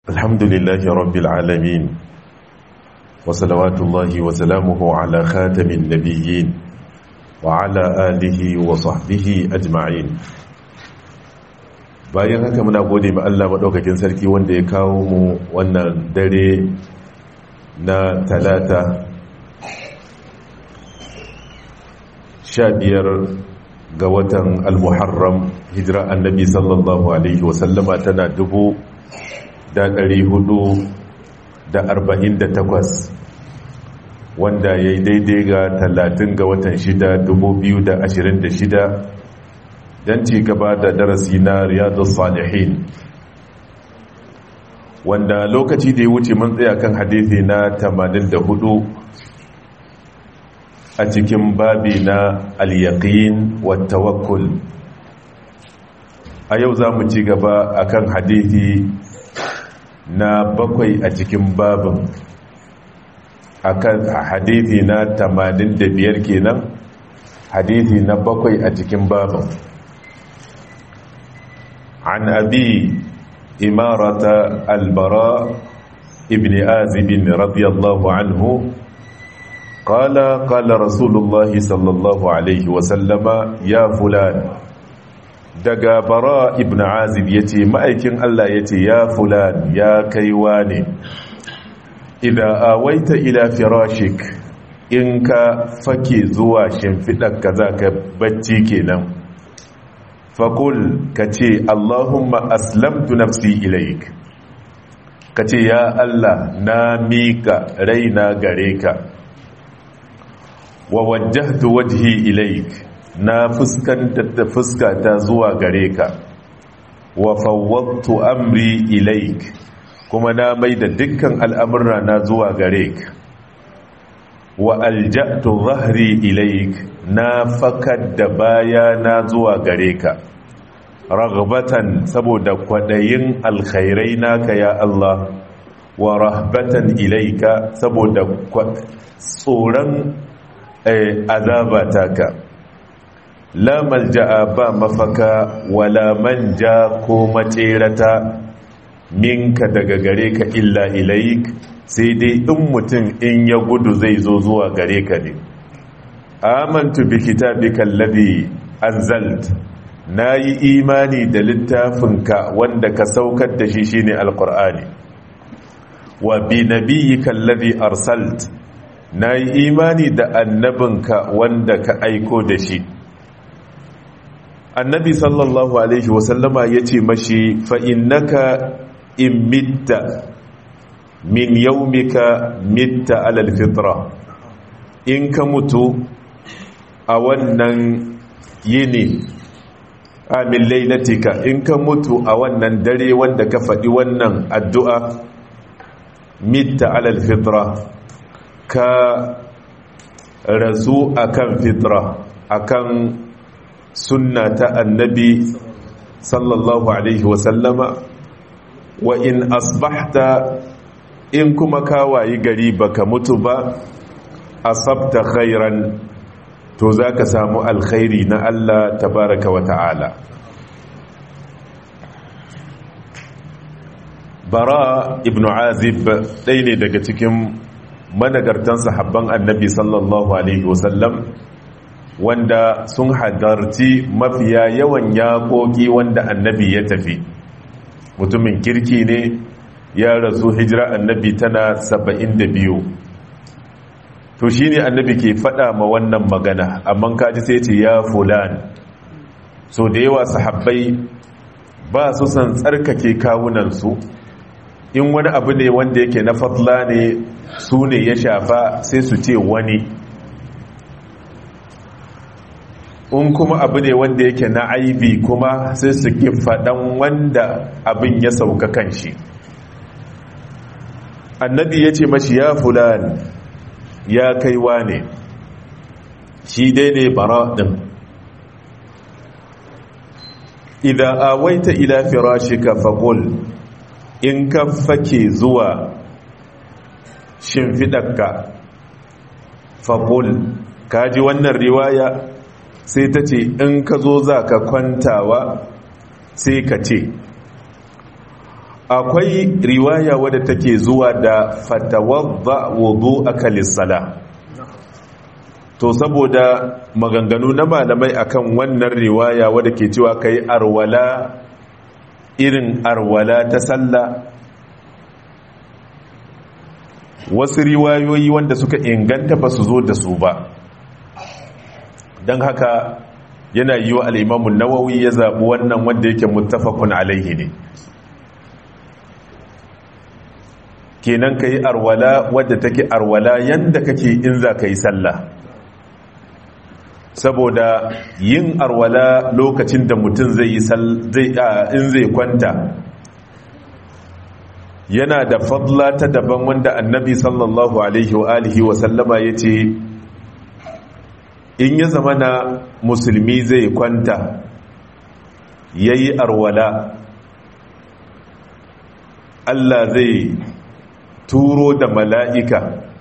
الحمد لله رب العالمين وصلوات الله وسلامه على خاتم النبيين وعلى آله وصحبه أجمعين bayan haka muna gode ma Allah maɗaukakin sarki wanda ya kawo mu wannan dare na talata sha biyar ga watan al-muharram hijira annabi sallallahu alaihi wasallama tana dubu da ɗari hudu da arba'in da takwas wanda ya yi daidai ga talatin ga watan shida dubu biyu da ashirin da shida don ci gaba da darasi na riyadu salihin wanda lokaci da ya wuce mun tsaya kan hadithi na tamanin da hudu a cikin babi na al-yaqin wa tawakkul a yau za mu ci gaba akan hadithi na bakwai a cikin babin akan hadithi na tamanin da biyar kenan hadithi na bakwai a cikin babin an abi imarata albara ibn azibin radiyallahu anhu قال قال رسول الله صلى الله عليه وسلم يا فلان daga bara ibn azib ya ce ma'aikin Allah ya ce ya fulan ya kaiwa ne idan awaita ila firashik in ka fake zuwa shimfiɗar ka za ka bacci kenan fakul ka ce Allahumma aslamtu nafsi ilaik ka ce ya Allah na miƙa raina gare ka wa wajjahtu wajhi ilaik na fuskantar da fuskata zuwa gare ka wa fawwattu amri ilaik kuma na mai da dukkan al'amurra na zuwa gare ka wa alja'tu zahri ilaik na fakar da baya na zuwa gare ka ragbatan saboda kwadayin alkhairai naka ya Allah wa rahbatan ilaika saboda tsoron azabata ka la malja'a ba mafaka wala manja ko macerata minka daga gare ka illa ilaik sai dai in mutum in ya gudu zai zo zuwa gare ka ne amantu bi kitabika alladhi anzalt nayi imani da littafinka wanda ka saukar da shi shine alqur'ani wa bi nabiyyika alladhi arsalt nayi imani da annabinka wanda ka aiko da shi annabi sallallahu alaihi wasallama ya ce mashi fa'innaka in mitta min yaumika mitta alal fitra in ka mutu a wannan yini amin lailatika in ka mutu a wannan dare wanda ka faɗi wannan addu'a mitta alal fitra ka rasu akan fitra akan sunna ta annabi sallallahu alaihi wasallama wa in asbahta in kuma kawayi gari baka mutu ba asabta khairan to zaka samu alkhairi na Allah tabaraka wa ta'ala bara ibnu azib ɗaya ne daga cikin managartan sahabban annabi sallallahu alaihi wasallam wanda sun hadarci mafiya yawan yaƙoƙi wanda annabi ya tafi mutumin kirki ne ya rasu hijira annabi tana saba'in da biyu to shi ne annabi ke faɗa ma wannan magana amma kaji sai ce ya fulan so da yawa sahabbai ba su san tsarkake kawunansu in wani abu ne wanda yake na fatla ne su ne ya shafa sai su ce wani in kuma abu ne wanda yake na aibi kuma sai su ki faɗan wanda abin ya sauka kan shi annabi ya ce mashi ya fulani ya kaiwa ne shi dai ne bara ɗin idan awaita ila firashika faqul in ka fake zuwa shimfiɗarka faqul kaji wannan riwaya sai ta ce in ka zo za ka kwantawa sai ka ce akwai riwaya wadda take zuwa da fatawadda wudu aka lissala to saboda maganganu na malamai akan wannan riwaya wadda ke cewa kai arwala irin arwala ta sallah wasu riwayoyi wanda suka inganta ba su zo da su ba don haka yana yi wa al'imamun nawawi ya zaɓi wannan wanda yake muttafaqun alaihi ne kenan ka yi arwala wadda take arwala yadda kake in za ka yi sallah saboda yin arwala lokacin da mutum zai yi in zai kwanta yana da fadla ta daban wanda annabi sallallahu alaihi wa alihi wa sallama ya ce in ya zama na musulmi zai kwanta ya yi arwala Allah zai turo da mala'ika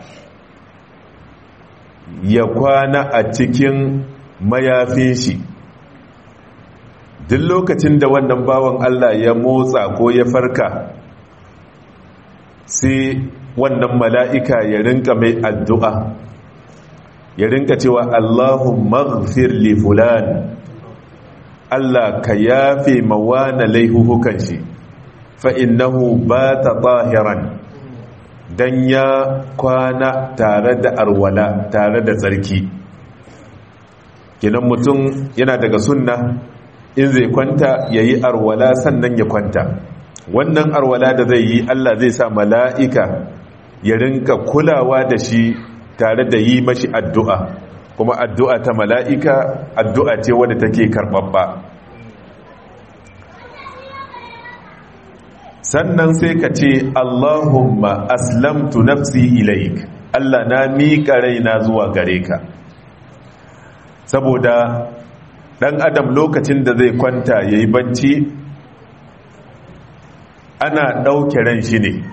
ya kwana a cikin mayafin shi duk lokacin da wannan bawan Allah ya motsa ko ya farka sai wannan mala'ika ya rinka mai addu'a ya rinka cewa Allahun maghfir li fulan Allah ka yafe mawana laihuhukan shi fa'innahu ba ta tahiran don ya kwana tare da arwala tare da tsarki kinan mutum yana daga sunna in zai kwanta ya yi arwala sannan ya kwanta wannan arwala da zai yi Allah zai sa mala'ika ya rinka kulawa da shi tare da yi mashi addu'a kuma addu'a ta mala'ika addu'a ce wadda take karɓaɓɓa sannan sai ka ce Allahumma aslamtu nafsi ilaik Allah na miƙa raina zuwa gare ka saboda ɗan adam lokacin da zai kwanta ya yi bacci ana ɗauke ran shi ne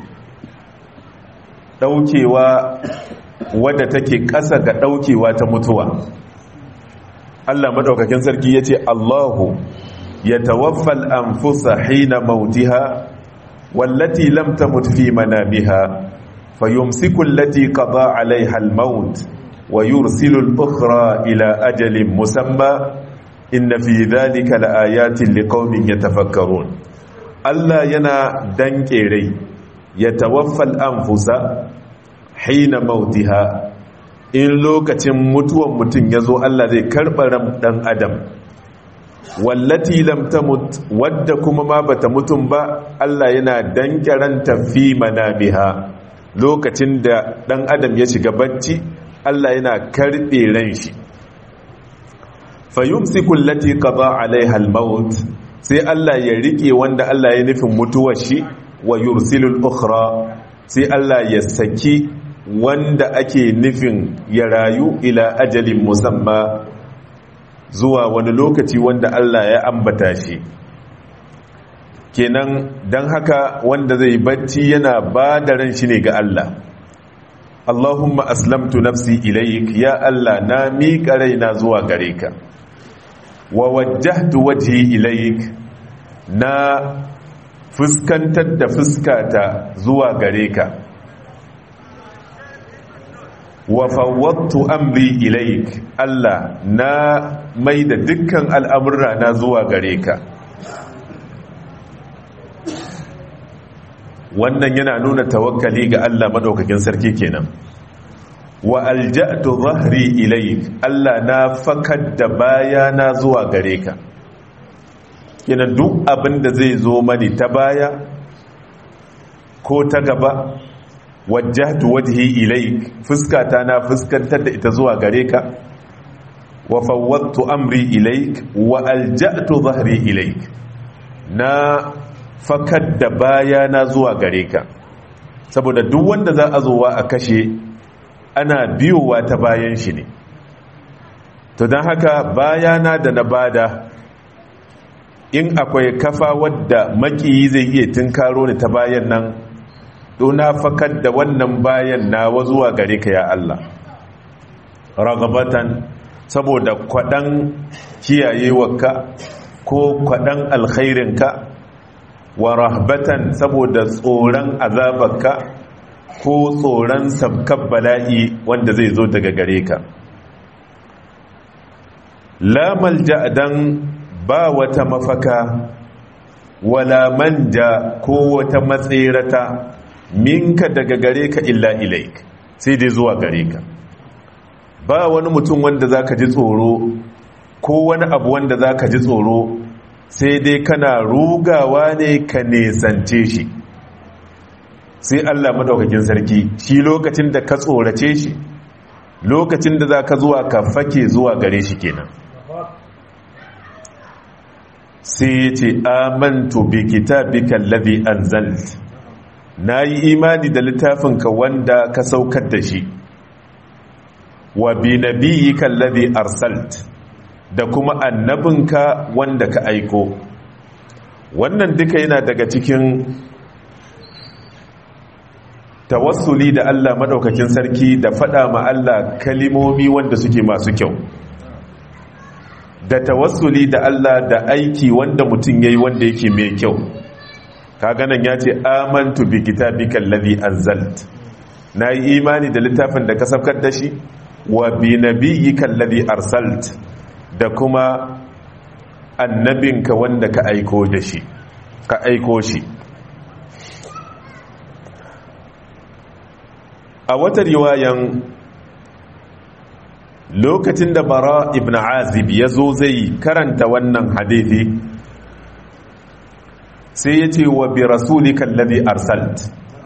ɗaukewa wadda take ƙasa ga ɗaukewa ta mutuwa Allah maɗaukakin sarki ya ce Allahu ya tawaffal anfusa hina mautiha wallati lam tamut fi manamiha fayumsiku allati qada alaiha almaut wa yursilu al-ukhra ila ajalin musamma inna fi dhalika laayatin liqaumin yatafakkarun Allah yana danke rai ya tawaffal anfusa hina mautiha in lokacin mutuwan mutum ya zo Allah zai karɓa ran ɗan adam wallati lam tamut wadda kuma ma bata mutum ba Allah yana danke ranta fi manamiha lokacin da ɗan adam ya shiga bacci Allah yana karɓe ran shi fayumsiku allati qada alaiha al-maut sai Allah ya rike wanda Allah ya nufin mutuwar shi wa yursilul ukhra sai Allah ya saki wanda ake nufin ya rayu ila ajalin musamma zuwa wani lokaci wanda Allah ya ambata shi kenan don haka wanda zai bacci yana ba da ran shi ne ga Allah Allahumma aslamtu nafsi ilayk ya Allah na miƙa raina zuwa gare ka wa wajjahtu wajhi ilayk na fuskantar da fuskata zuwa gare ka wa fawwattu amri ilaik Allah na mai da dukkan al'amurra na zuwa gare ka wannan yana nuna tawakkali ga Allah madaukakin sarki kenan wa alja'tu dhahri ilaik Allah na fakar da baya na zuwa gare ka kenan duk abin da zai zo mani ta baya ko ta gaba wajjahtu wajhi ilaik fuskata na fuskantar da ita zuwa gare ka wa fawwadtu amri ilaik wa alja'tu dhahri ilaik na fakar da baya na zuwa gare ka saboda duk wanda za a zowa a kashe ana biyowa ta bayan shi ne to don haka bayana da na bada in akwai kafa wadda makiyi zai iya tunkaro ni ta bayan nan na fakar da wannan bayan nawa zuwa gare ka ya Allah ragabatan saboda kwaɗan kiyayewarka ko kwaɗan alkhairinka wa rahbatan saboda tsoron azabarka ko tsoron sabkar bala'i wanda zai zo daga gare ka la malja dan ba wata mafaka wala manja ko wata matsirata minka daga gare ka illa ilaik sai dai zuwa gare ka ba wani mutum wanda zaka ji tsoro ko wani abu wanda zaka ji tsoro sai dai kana rugawa ne ka nesance shi sai Allah madaukakin sarki shi lokacin da ka tsorace shi lokacin da za ka zuwa ka fake zuwa gare shi kenan sai ya ce amantu bi kitabika alladhi anzalt nayi imani da littafinka wanda ka saukar da shi wa bi nabiyyika alladhi arsalt da kuma annabinka wanda ka aiko wannan duka yana daga cikin tawassuli da Allah madaukakin sarki da fada ma Allah kalimomi wanda suke masu kyau da tawassuli da Allah da aiki wanda mutum yayi wanda yake mai kyau kaga nan ya ce amantu bi kitabikal ladhi anzalt nayi imani da littafin da ka saukar da shi wa bi nabiyyikal ladhi arsalt da kuma annabinka wanda ka aiko da shi ka aiko shi a wata riwayan lokacin da bara ibn azib ya zo zai karanta wannan hadithi sai ya ce wa bi rasulika alladhi arsalt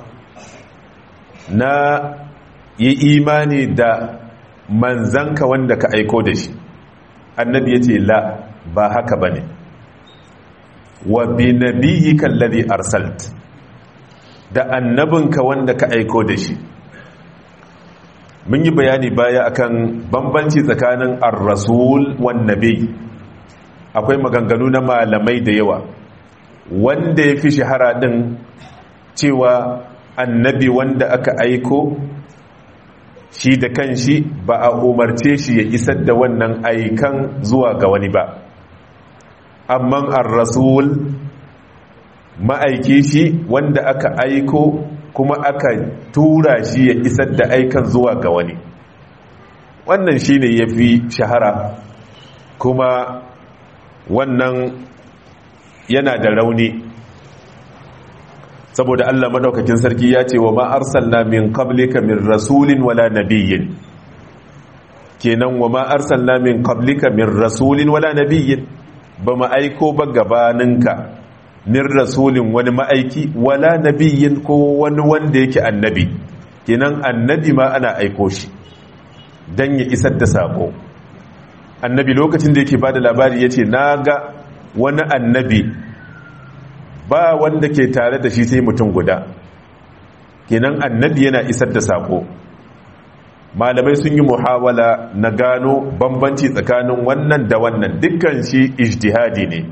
na yi imani da manzanka wanda ka aiko da shi annabi ya ce la ba haka ba ne wa bi nabiyyika alladhi arsalt da annabinka wanda ka aiko da shi mun yi bayani baya akan bambanci tsakanin ar-rasul wan nabi akwai maganganu na malamai da yawa wanda ya fi shahara din cewa annabi wanda aka aiko shi da kanshi ba a umarce shi ya isar da wannan aikan zuwa ga wani ba amma ar-rasul ma'aiki shi wanda aka aiko kuma aka tura shi ya isar da aikan zuwa ga wani wannan shine yafi shahara kuma wannan yana da rauni saboda Allah madaukakin sarki ya ce wa ma arsalna min qablika min rasulin wala nabiyyin kenan wa ma arsalna min qablika min rasulin wala nabiyyin ba ma aiko ba gabaninka min rasulin wani ma'aiki wala nabiyyin ko wani wanda yake annabi kenan annabi ma ana aiko shi dan ya isar da sako annabi lokacin da yake bada labari yace naga wani annabi ba wanda ke tare da shi sai mutum guda kenan annabi yana isar da sako malamai sun yi muhawala na gano bambanci tsakanin wannan da wannan dukkan shi ijtihadi ne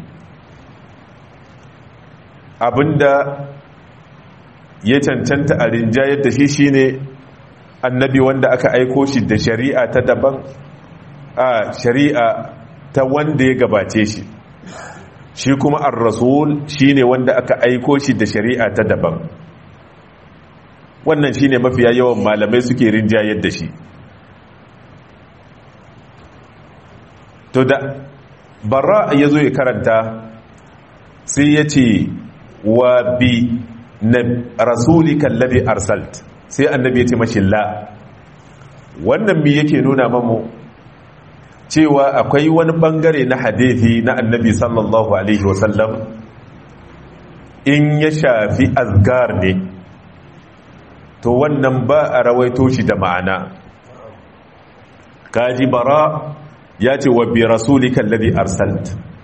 abinda ya cancanta a rinjayar da shi shine annabi wanda aka aiko shi da shari'a ta daban a shari'a ta wanda ya gabace shi shi kuma ar-rasul shine wanda aka aiko shi da shari'a ta daban wannan shine mafiya yawan malamai suke rinjayar da shi to da barra ya zo ya karanta sai ya ce wa bi na rasulika alladhi arsalt sai annabi ya ce mashi la wannan mi yake nuna mamu cewa akwai wani bangare na hadithi na annabi sallallahu alaihi wasallam in ya shafi azgar ne to wannan ba a rawaito shi da ma'ana kaji bara ya ce wa bi rasulika alladhi arsalt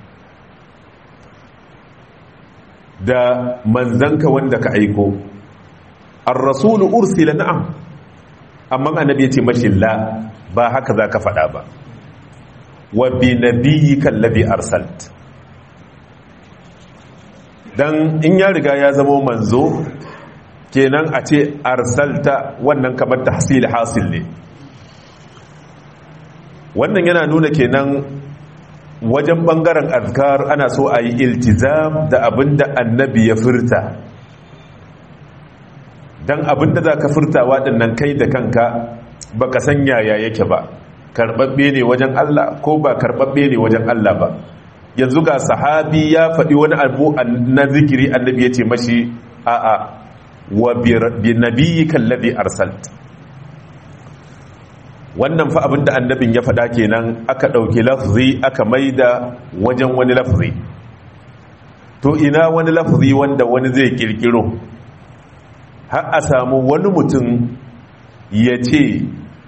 da manzanka wanda ka aiko ar-rasulu ursila na'am amma annabi ya ce mashi la ba haka zaka faɗa ba wa bi nabiyyika alladhi arsalt dan in ya riga ya zama manzo kenan a ce arsalta wannan kamar tahsil hasil ne wannan yana nuna kenan wajen bangaren azkar ana so a yi iltizam da abinda annabi ya furta don abinda za ka furta waɗannan kai da kanka ba ka san yaya yake ba karɓaɓɓe ne wajen Allah ko ba karɓaɓɓe ne wajen Allah ba yanzu ga sahabi ya faɗi wani abu na zikiri annabi ya ce mashi a'a wa bi nabiyyika alladhi arsalt wannan fa abinda annabin ya faɗa kenan aka ɗauki lafzi aka maida wajen wani lafzi to ina wani lafzi wanda wani zai kirkiro har a samu wani mutum ya ce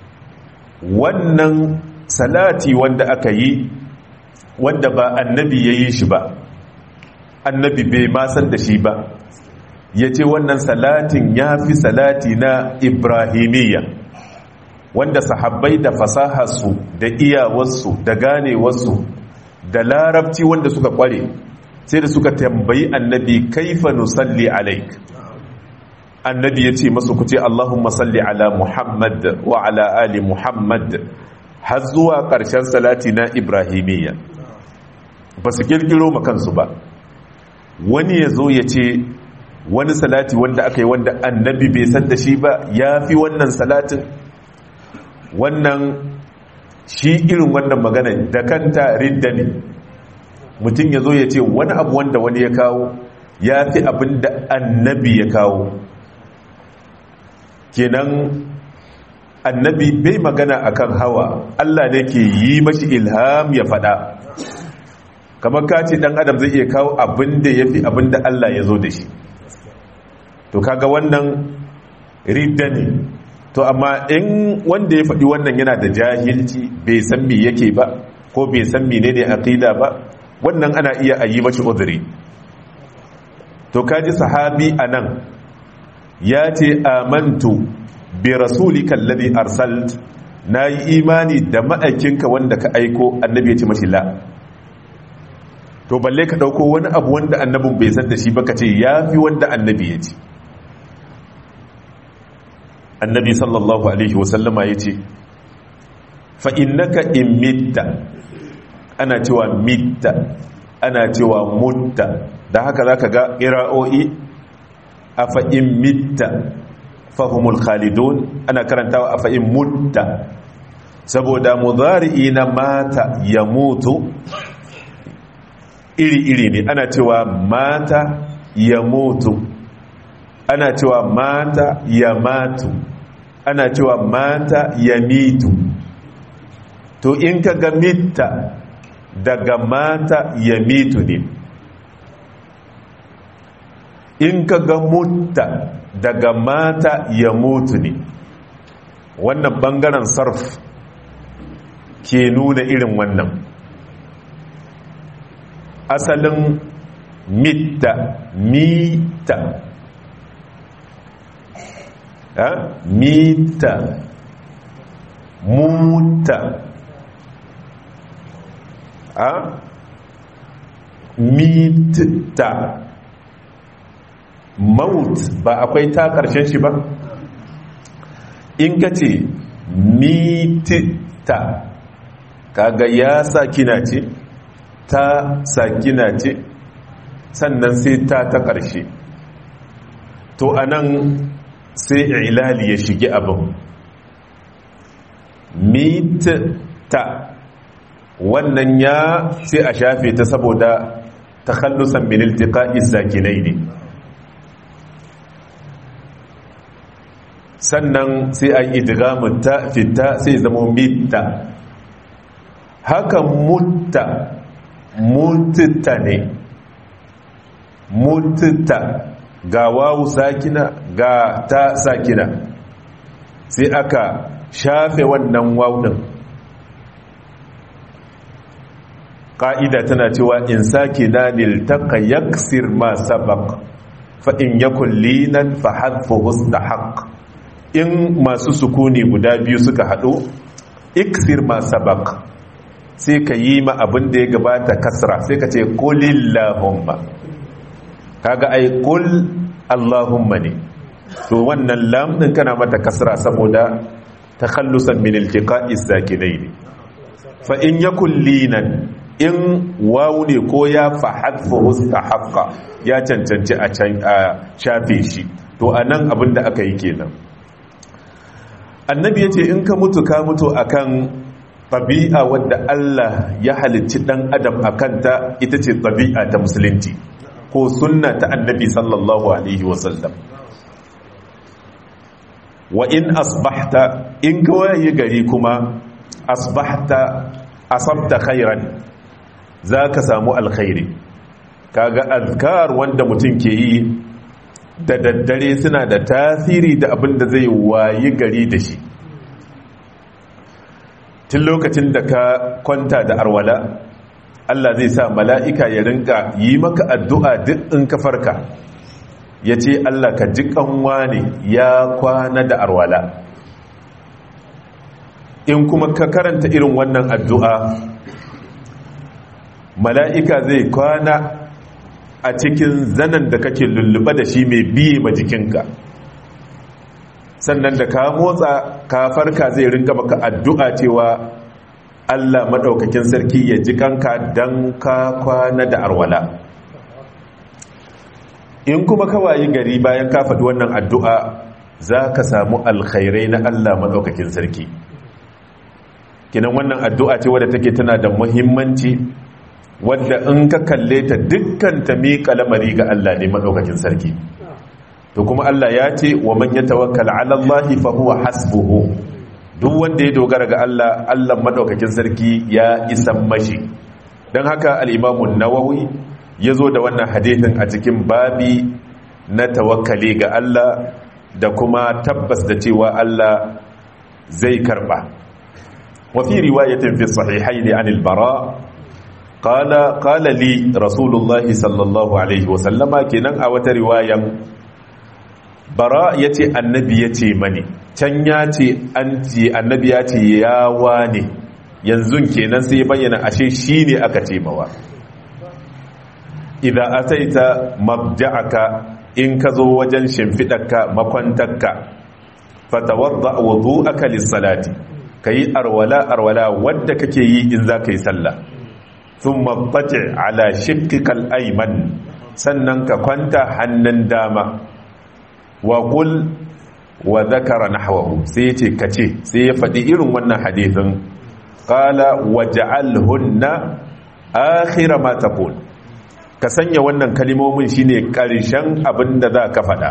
wannan salati wanda aka yi wanda ba annabi ya yi shi ba annabi bai masan da shi ba ya ce wannan salatin ya fi salati na ibrahimiyya wanda sahabbai da fasaharsu da iyawarsu da ganewarsu da larabci wanda suka kware sai da suka tambayi annabi kaifa nusalli alaik annabi ya ce masu kuce allahumma salli ala muhammad wa ala ali muhammad har zuwa ƙarshen salati na ibrahimiyya ba su kirkiro makansu ba wani ya zo ya ce wani salati wanda aka yi wanda annabi bai san da shi ba ya fi wannan salatin wannan shi irin wannan magana da kanta ridda ne mutum ya zo ya ce wani abu wanda wani ya kawo ya fi abin da annabi ya kawo kenan annabi bai magana akan hawa Allah ne ke yi mashi ilham ya fada kamar ka ce dan adam zai iya kawo abin da ya fi abin da Allah ya zo da shi to kaga wannan ridda ne to amma in wanda ya faɗi wannan yana da jahilci bai san me yake ba ko bai san menene aqida ba wannan ana iya a yi mashi udhri to kaji sahabi anan ya ce amantu bi rasulika alladhi arsalt nayi imani da ma'aikinka wanda ka aiko annabi ya ce mashi la to balle ka dauko wani abu wanda annabin bai san da shi ba ka ce yafi wanda annabi ya ce annabi sallallahu alaihi wasallama ya ce fa'innaka in mitta ana cewa mitta ana cewa mutta da haka za ka ga ira'o'i a fa'in mitta fahimul khalidun ana karantawa a fa'in mutta saboda muzari'i na mata ya mutu iri-iri ne ana cewa mata ya mutu ana cewa mata ya matu ana cewa mata ya mitu to in ka ga mita daga mata ya mitu ne in ka ga mutta daga mata ya mutu ne wannan bangaren sarf ke nuna irin wannan asalin mita mita mita muta a mita maut ba akwai ta ƙarshen shi ba in ka ce mitita kaga ya sakina ce ta sakina ce sannan sai ta ta ƙarshe to anan sai ilali ya shige abin mita wannan ya sai a shafe ta saboda takhallusan min iltiqa'i sakinai ne sannan sai a idgamu ta fita sai zama mita haka mutta mutta ne mutta ga wawu sakina ga ta sakina sai aka shafe wannan wawunin ƙa'ida tana cewa in sake na niltaka yaksir ma sabak fa in yakun linan fa hadfu hustahaq in masu sukuni guda biyu suka haɗu iksir ma sabak sai ka yi ma abin da ya gabata kasra sai ka ce kulillahumma kaga ai kul allahumma ne to wannan lam din kana mata kasra saboda takhallusan min iltiqa'i sakinaini fa in yakul linan in wawu ne ko ya fahadfu haqqa ya cancanci a shafe shi to anan abin da aka yi kenan annabi yace in ka mutu ka mutu akan tabi'a wadda Allah ya halicci dan adam akanta ita ce tabi'a ta musulunci ko sunna ta annabi sallallahu alaihi wasallam wa in asbahta in ka waye gari kuma asbahta asabta khairan za ka samu alkhairi kaga azkar wanda mutum ke yi da daddare suna da tasiri da abin da zai wayi gari da shi tun lokacin da ka kwanta da arwala Allah zai sa mala'ika ya rinka yi maka addu'a duk in ka farka ya ce Allah ka ji kanwa ne ya kwana da arwala in kuma ka karanta irin wannan addu'a mala'ika zai kwana a cikin zanen da kake lulluɓa da shi mai biye ma jikinka sannan da ka motsa ka farka zai rinka maka addu'a cewa Allah maɗaukakin sarki ya ji kanka don ka kwana da arwala in kuma kawayi gari bayan ka faɗi wannan addu'a za ka samu alkhairai na Allah maɗaukakin sarki kinan wannan addu'a ce wadda take tana da muhimmanci wadda in ka kalle ta dukkan ta miƙa lamari ga Allah ne maɗaukakin sarki to kuma Allah ya ce wa man ya tawakkala ala Allah fa huwa hasbuhu duk wanda ya dogara ga Allah Allah maɗaukakin sarki ya isan mashi don haka al-Imam an-Nawawi ya zo da wannan hadithin a cikin babi na tawakkali ga Allah da kuma tabbas da cewa Allah zai karba wa fi riwayatin fi sahihayn an al-bara qala qala li rasulullah sallallahu alaihi wa sallama kenan a wata riwayan bara yace annabi yace mani can yace an ce annabi yace ya wane yanzu kenan sai bayyana ashe shine aka ce mawa idan ataita mabja'aka in ka zo wajen shimfiɗarka makwantarka fatawadda wudu'aka lis-salati kayi arwala arwala wadda kake yi in za ka yi sallah thumma taji ala shiqqikal ayman sannan ka kwanta hannun dama wa qul wa dhakara nahwahu sai yace kace sai ya faɗi irin wannan hadisin qala waj'alhunna akhir ma taqul ka sanya wannan kalimomin shine karshen abin da za ka faɗa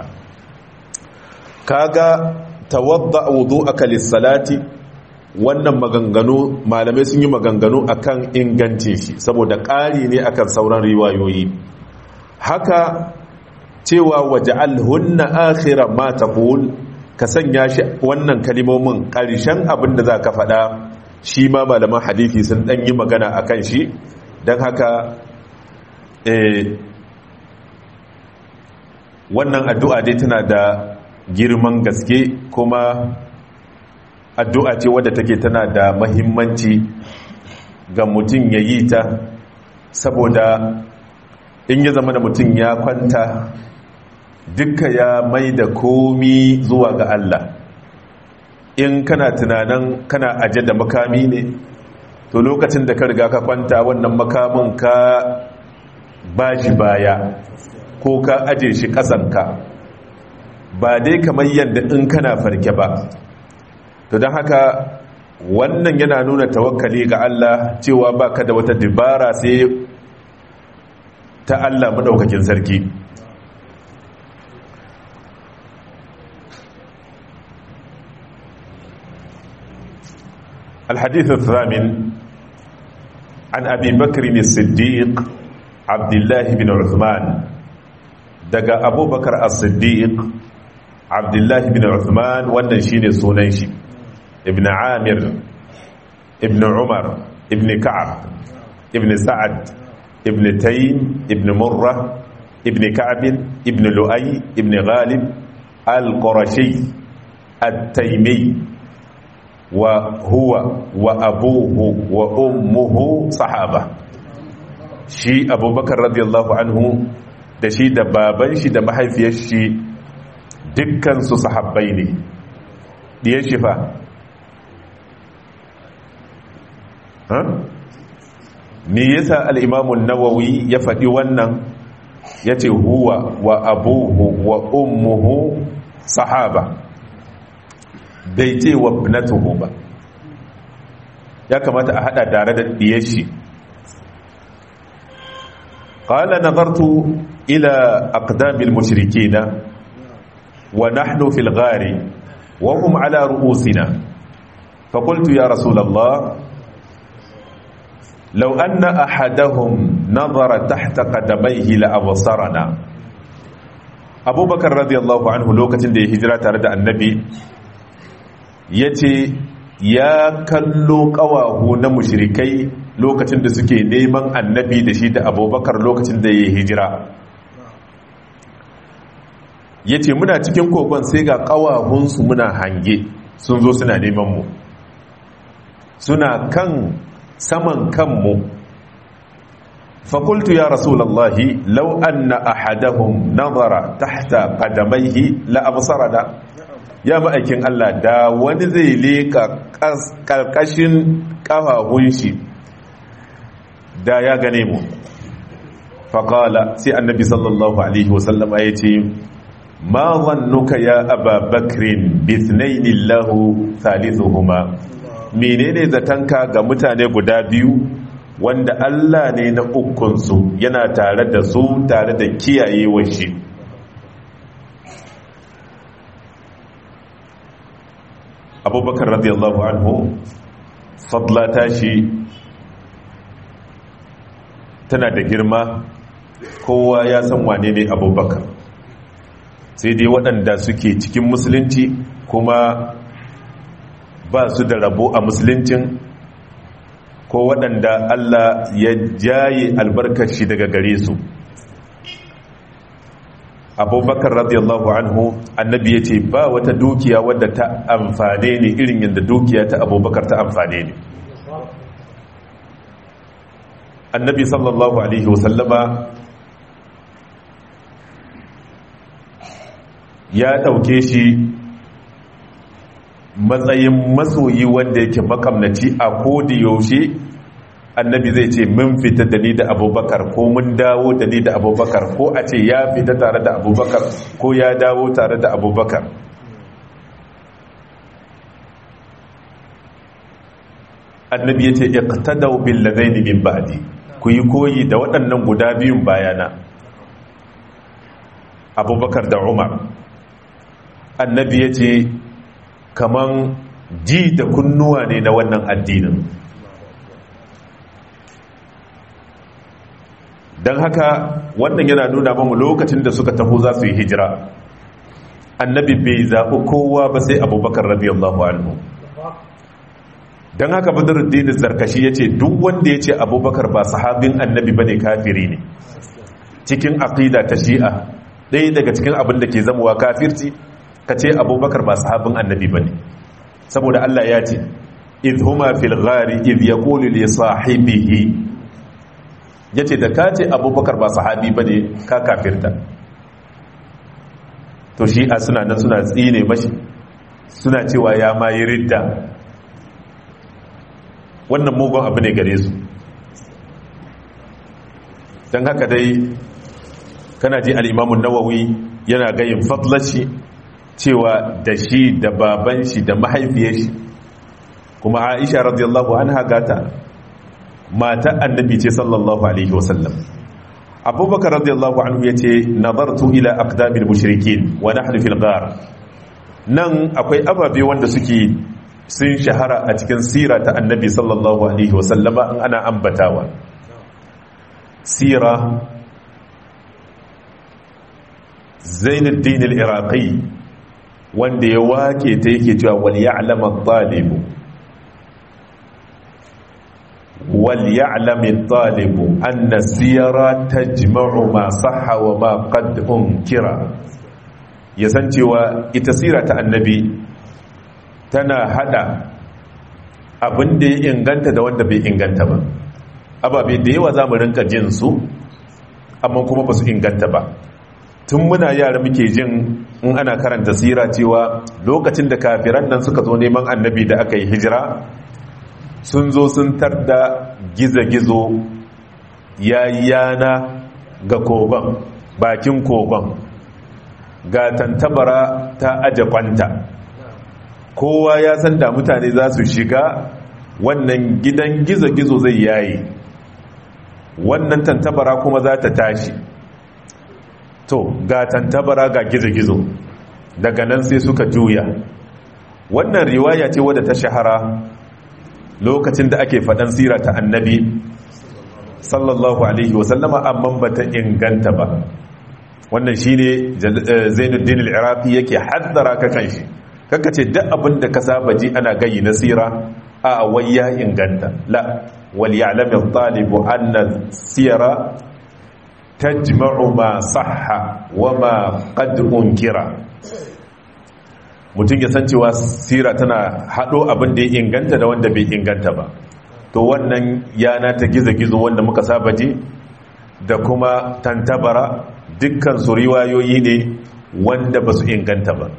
kaga tawadda wudu'aka lis-salati wannan maganganu malamai sun yi maganganu akan ingancin shi saboda ƙari ne akan sauran riwayoyi haka cewa waja'alhunna akhira ma taqul ka sanya shi wannan kalimomin karshen abin da za ka faɗa shi ma malaman hadisi sun ɗan yi magana akan shi don haka wannan addu'a dai tana da girman gaske kuma addu'a ce wadda take tana da mahimmanci ga mutum ya yi ta saboda in ya zama da mutum ya kwanta duka ya mai da komi zuwa ga Allah in kana tunanin kana aje da makami ne to lokacin da ka riga ka kwanta wannan makamin ka ba shi baya ko ka aje shi ƙasanka ba dai kamar yadda in kana farke ba to don haka wannan yana nuna tawakkali ga Allah cewa ba ka da wata dibara sai ta Allah maɗaukakin sarki الحديث الثامن عن أبي بكر الصديق عبد الله بن عثمان دقى أبو بكر الصديق عبد الله بن عثمان والنشين السنيشي ابن عامر ابن عمر ابن كعب ابن سعد ابن تيم ابن مرة ابن كعب ابن لؤي ابن غالب القرشي التيمي وهو وأبوه وأمه صحابة shi abubakar radiyallahu anhu da shi da baban shi da mahaifiyar shi dukkansu sahabbai ne diyar shi fa me yasa al-imamu nawawi ya faɗi wannan yace huwa wa abuhu wa ummuhu sahaba bai ce wa ibnatuhu ba ya kamata a hada tare da diyar shi qala nazartu ila aqdamil mushrikina wa nahnu fil ghari wa hum ala ru'usina fa qultu ya rasul allah law anna ahadahum nazara tahta qadamayhi la absarana abubakar radiyallahu anhu lokacin da ya hijira tare da annabi yace ya kallo kawahu na mushrikai lokacin da suke neman annabi da shi da abubakar lokacin da ya hijira ya ce muna cikin kogon sai ga kawahunsu muna hange sun zo suna neman mu suna kan saman kanmu fakultu ya rasulallahi lau anna ahadahum nazara tahta qadamaihi la absarana ya ma'aikin Allah da wani zai leka karkashin kafafun shi da ya gane mu faƙala sai annabi sallallahu alaihi wasallama ya ce ma zannuka ya aba bakrin bisnaini lahu thalithuhuma menene zatanka ga mutane guda biyu wanda Allah ne na ukunsu yana tare da su tare da kiyayewar shi abubakar radiyallahu anhu fadla tashi tana da girma kowa ya san wane ne abubakar sai dai waɗanda suke cikin musulunci kuma ba su da rabo a musuluncin ko waɗanda Allah ya jaye albarkaci daga gare su abubakar radiyallahu anhu annabi ya ce ba wata dukiya wadda ta amfane ne irin yadda dukiya ta abubakar ta amfane ne annabi sallallahu alaihi wasallama ya ɗauke shi matsayin masoyi wanda yake makamnaci a kodi yaushe annabi zai ce mun fita da ni da abubakar ko mun dawo da ni da abubakar ko a ce ya fita tare da abubakar ko ya dawo tare da abubakar annabi ya ce iqtadaw bil ladaini min ba'di ku yi koyi da waɗannan guda biyun bayana abubakar da umar annabi ya ce kaman ji da kunnuwa ne na wannan addinin don haka wannan yana nuna mamu lokacin da suka taho za su yi hijira annabi bai zaɓi kowa ba sai abubakar radiyallahu anhu don haka badaruddin zarkashi ya ce duk wanda ya ce abubakar ba sahabin annabi ba ne kafiri ne cikin aƙida ta shi'a ɗaya daga cikin abin da ke zamuwa kafirci ka ce abubakar ba sahabin annabi ba ne saboda allah ya ce idh huma fil ghari idh yaqulu li sahibihi yace da ka ce abubakar ba sahabi ba ne ka kafirta to shi'a suna nan suna tsine mashi suna cewa ya ma yi ridda wannan mugun abu ne gare su don haka dai kana ji al'imamun nawawi yana gayin fadlashi cewa da shi da baban shi da mahaifiyar shi kuma aisha radiyallahu an hagata mata annabi ce sallallahu alaihi wasallam abubakar radiyallahu anhu ya ce nazartu ila aqdamil mushrikin wa nahnu fil ghar nan akwai ababe wanda suke sun shahara a cikin sira ta annabi sallallahu alaihi wasallama in ana ambatawa sira zainuddin al-iraqi wanda ya wake ta yake cewa wal ya'lam at-talib wal ya'lam at-talib anna sira tajma'u ma sahha wa ma qad unkira ya san cewa ita sira ta annabi tana hada abin da ya inganta da wanda bai inganta ba ababe da yawa za mu rinka jin su amma kuma ba su inganta ba tun muna yara muke jin in ana karanta sira cewa lokacin da kafiran nan suka zo neman annabi da aka yi hijira sun zo sun tarda gizo-gizo ya yana ga kogon bakin kogon ga tantabara ta aje kwanta kowa ya san da mutane za su shiga wannan gidan gizo-gizo zai yayi wannan tantabara kuma za ta tashi to ga tantabara ga gizo-gizo daga nan sai suka juya wannan riwaya ce wadda ta shahara lokacin da ake faɗan sira ta annabi sallallahu alaihi wasallama amma ba ta inganta ba wannan shi ne zainuddin al'irafi yake haddara ka kan shi kaka ce duk abin da ka saba ji ana gayi na sira a wai ya inganta la wal ya'lamu talibu anna sira tajma'u ma sahha wa ma qad unkira mutum ya san cewa sira tana hado abin da ya inganta da wanda bai inganta ba to wannan yana ta gizo-gizo wanda muka saba ji da kuma tantabara dukkan su riwayoyi ne wanda ba su inganta ba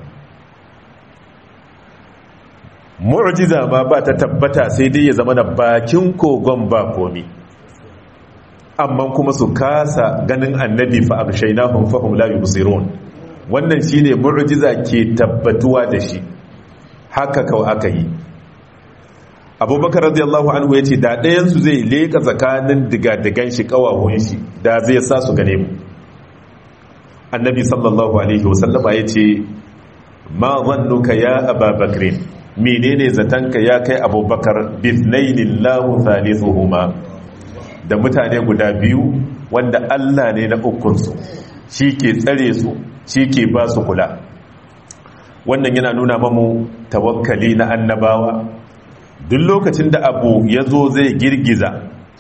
mu'jiza ma ba ta tabbata sai dai ya zama na bakin kogon ba komi amma kuma su kasa ganin annabi fa abshaynahum fahum la yubsirun wannan shine mu'jiza ke tabbatuwa da shi haka kawai aka yi abubakar radiyallahu anhu ya ce da ɗayansu zai leƙa tsakanin digadigan shi ƙawahun shi da zai sa su gane mu annabi sallallahu alaihi wasallama ya ce ma zannuka ya ababakirin menene zatanka ya kai abubakar bisnainin lahu thalithuhuma da mutane guda biyu wanda allah ne na ukunsu shi ke tsare su shi ke ba su kula wannan yana nuna mamu tawakkali na annabawa duk lokacin da abu ya zo zai girgiza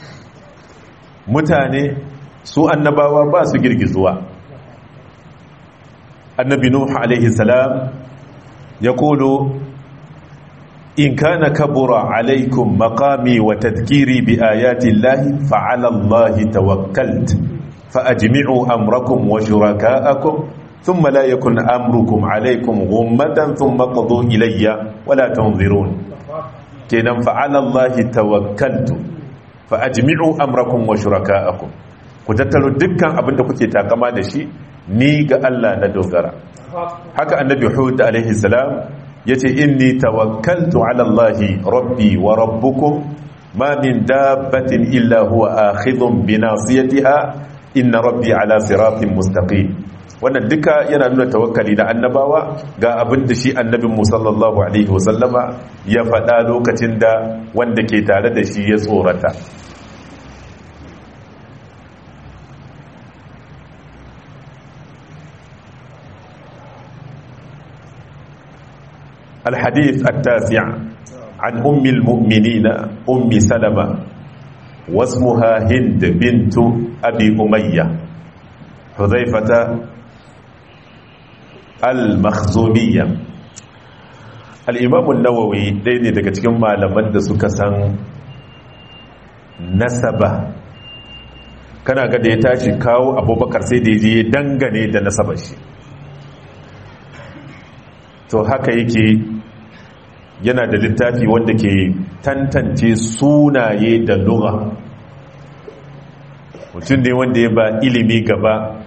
mutane su annabawa ba su girgizuwa annabi nuhu alaihi salam ya kolo in kana kabura alaikum maqami wa tadhkiri bi ayati llahi fa ala allahi tawakkalt fa ajmi'u amrakum wa shuraka'akum thumma la yakun amrukum alaikum ghummatan thumma qadu ilayya wa la tunzirun kenan fa'alallahi tawakkaltu fa ajmi'u amrakum wa shuraka'akum ku tattaro dukkan abinda kuke takama da shi ni ga Allah na dogara haka annabi Hud alaihi salam yace inni tawakkaltu ala Allahi rabbi wa rabbukum ma min dabbatin illa huwa akhidhun bi nasiyatiha inna rabbi ala siratin mustaqim wannan duka yana nuna tawakkali da annabawa ga abin da shi annabin mu sallallahu alaihi wasallama ya faɗa lokacin da wanda ke tare da shi ya tsorata الحديث التاسع عن أم المؤمنين أم سلمة واسمها هند بنت أبي أمية حذيفة al-makhzumiyya al-imam an-nawawi dai ne daga cikin malaman da suka san nasaba kana ga da ya tashi kawo abubakar sai da ya dangane da nasabar shi to haka yake yana da littafi wanda ke tantance sunaye da lugha mutum ne wanda ya ba ilimi gaba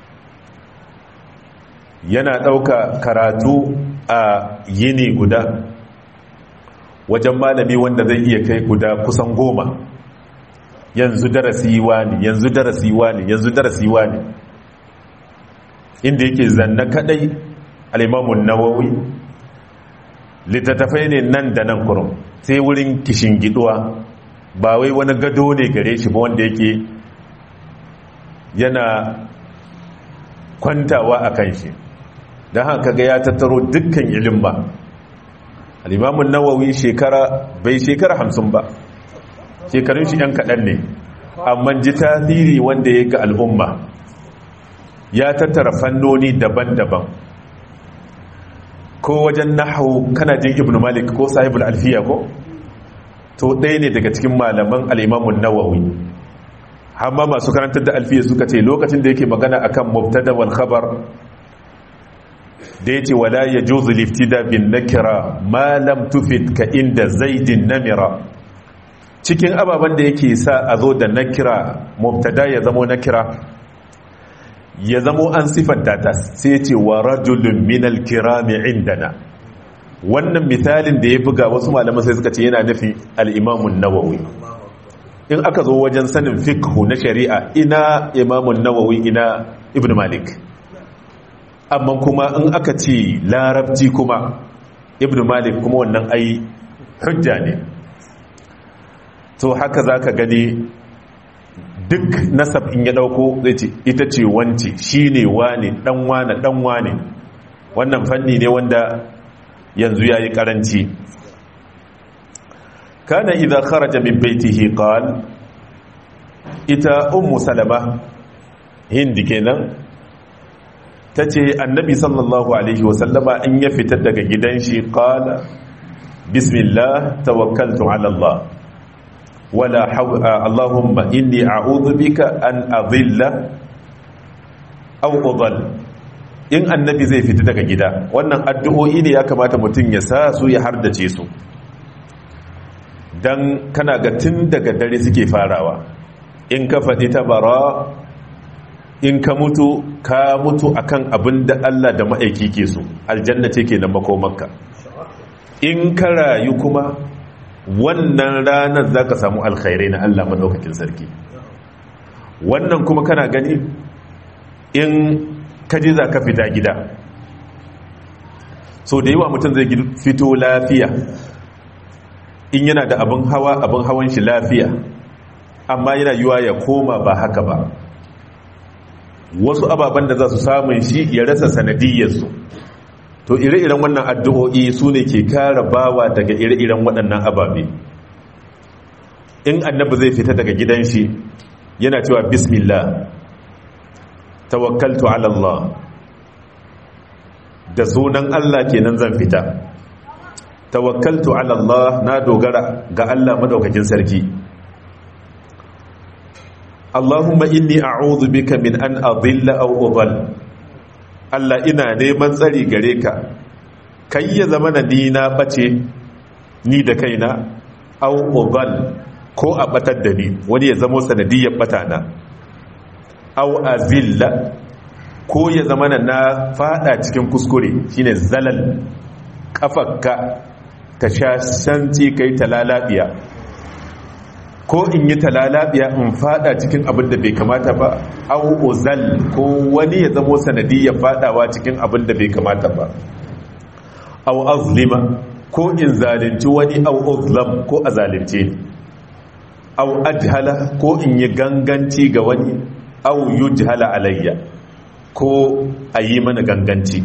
yana ɗauka karatu a yini guda wajen malami wanda zai iya kai guda kusan goma yanzu darasi ne yanzu darasi ne yanzu darasi ne inda yake zanna kadai alimamun nawawi littattafai ne nan da nan kurum sai wurin kishin giduwa ba wai wani gado ne gare shi ba wanda yake yana kwantawa a kan shi don haka ga ya tattaro dukkan ilim ba alimamun nawawi shekara bai shekara hamsin ba shekarun shi 'yan kaɗan ne amma ji tasiri wanda ya ga al'umma ya tattara fannoni daban-daban ko wajen nahawu kana jin ibn malik ko sahibul alfiya ko to ɗaya ne daga cikin malaman al'imamun nawawi amma masu karantar da alfiya suka ce lokacin da yake magana akan mubtada wal khabar da yace wala yajuzu liftida bin nakira ma lam tufid ka inda zaidin namira cikin ababen da yake sa a zo da nakira mubtada ya zamo nakira ya zamo an sifanta ta sai ya ce wa rajulun minal kirami indana wannan misalin da ya buga wasu malaman sai suka ce yana nufi al'imamun nawawi in aka zo wajen sanin fikhu na shari'a ina imamun nawawi ina ibn malik amma kuma in aka ce larabci kuma ibn malik kuma wannan ai hujja ne to haka za ka gani duk nasab in ya dauko zai ce ita ce wance shi ne wane dan wane dan wane wannan fanni ne wanda yanzu ya yi karanci kana idan kharaja min baitihi qal ita ummu salama hindi kenan tace annabi sallallahu alaihi wasallama in ya fita daga gidan shi qala bismillah tawakkaltu ala allah wala allahumma inni a'udhu bika an adilla aw udall in annabi zai fita daga gida wannan addu'o'i ne ya kamata mutum ya sa su ya hardace su dan kana ga tun daga dare suke farawa in ka faɗi ta bara in ka mutu ka mutu akan abin da Allah da ma'aiki ke so aljanna ce ke na makomarka in ka rayu kuma wannan ranar za ka samu alkhairai na Allah maɗaukakin sarki wannan kuma kana gani in kaji za ka fita gida so da yawa mutum zai fito lafiya in yana da abin hawa abin hawan shi lafiya amma yana yiwa ya koma ba haka ba wasu ababen da za su samun shi ya rasa sanadiyyarsu to ire-iren wannan addu'o'i su ne ke kara bawa daga ire-iren waɗannan ababe in annabi zai fita daga gidan shi yana cewa bismillah tawakkaltu ala Allah da sunan Allah kenan zan fita tawakkaltu ala Allah na dogara ga Allah madaukakin sarki Allahumma inni a'udhu bika min an adilla aw udall Allah ina neman tsari gare ka kai ya zama na ni na bace ni da kaina aw udall ko a batar da ni wani ya zama sanadiyyar bata na aw azilla ko ya zama na na fada cikin kuskure shine zalal kafarka ka sha shanti kai talalabiya ko in yi talalabiya in fada cikin abin da bai kamata ba au uzal ko wani ya zamo sanadiyya fadawa cikin abin da bai kamata ba au azlima ko in zalunci wani au uzlam ko a zalunce ni au ajhala ko in yi ganganci ga wani au yujhala alayya ko a yi mana ganganci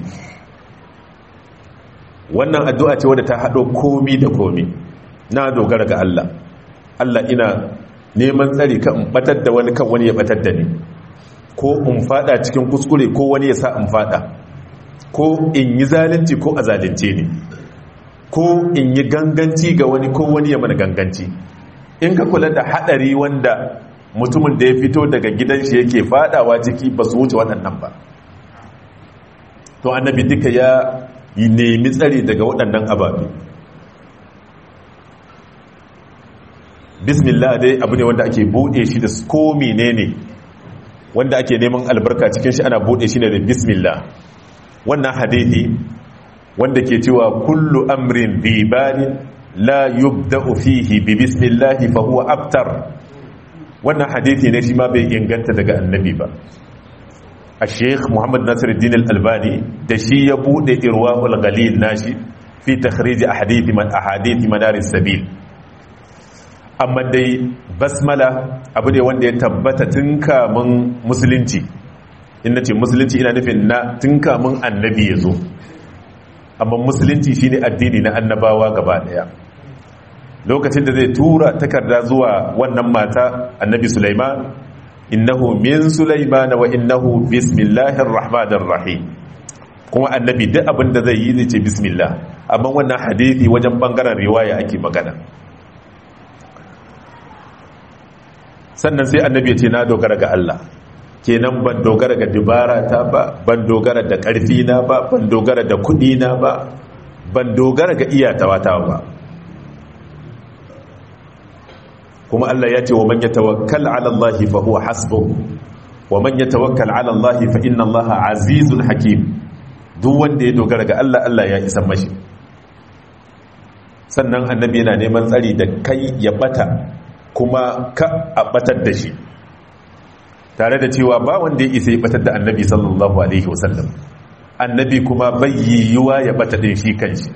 wannan addu'a ce wadda ta haɗo komi da komi na dogara ga Allah Allah ina neman tsari kan in batar da wani kan wani ya batar da ni ko in fada cikin kuskure ko wani ya sa in fada ko in yi zalunci ko a zalunce ni ko in yi ganganci ga wani ko wani ya mana ganganci in ka kula da hadari wanda mutumin da ya fito daga gidan shi yake fadawa ciki ba su wuce waɗannan ba to annabi duka ya yi nemi tsari daga waɗannan ababe bismillah dai abu ne wanda ake bude shi da ko menene wanda ake neman albarka cikin shi ana bude shi ne da bismillah wannan hadithi wanda ke cewa kullu amrin bi balin la yubda'u fihi bi bismillah fa huwa abtar wannan hadithi ne shi ma bai inganta daga annabi ba a sheikh muhammad nasiruddin al-albani da shi ya bude irwaul ghalil nashi fi takhrij ahadithi man ahadithi madaris sabil amma dai basmala abu ne wanda ya tabbata tun kamun musulunci in na ce musulunci ina nufin na tun kamun annabi ya zo amma musulunci shine addini na annabawa gaba daya lokacin da zai tura takarda zuwa wannan mata annabi sulaiman innahu min sulaiman wa innahu bismillahir rahmanir rahim kuma annabi duk abin da zai yi zai ce bismillah amma wannan hadisi wajen bangaren riwaya ake magana sannan sai annabi ya ce na dogara ga Allah kenan ban dogara ga dubara ta ba ban dogara da ƙarfi na ba ban dogara da kuɗi na ba ban dogara ga iyatawa ta ba kuma Allah ya ce wa man yatawakkal ala Allah fa huwa hasbuh wa man yatawakkal ala Allah fa inna Allah azizun hakim duk wanda ya dogara ga Allah Allah ya isa mashi sannan annabi yana neman tsari da kai ya bata kuma ka a batar da shi tare da cewa ba wanda ya isa ya batar da annabi sallallahu alaihi wasallam annabi kuma bai yiwuwa ya bata din shi kanshi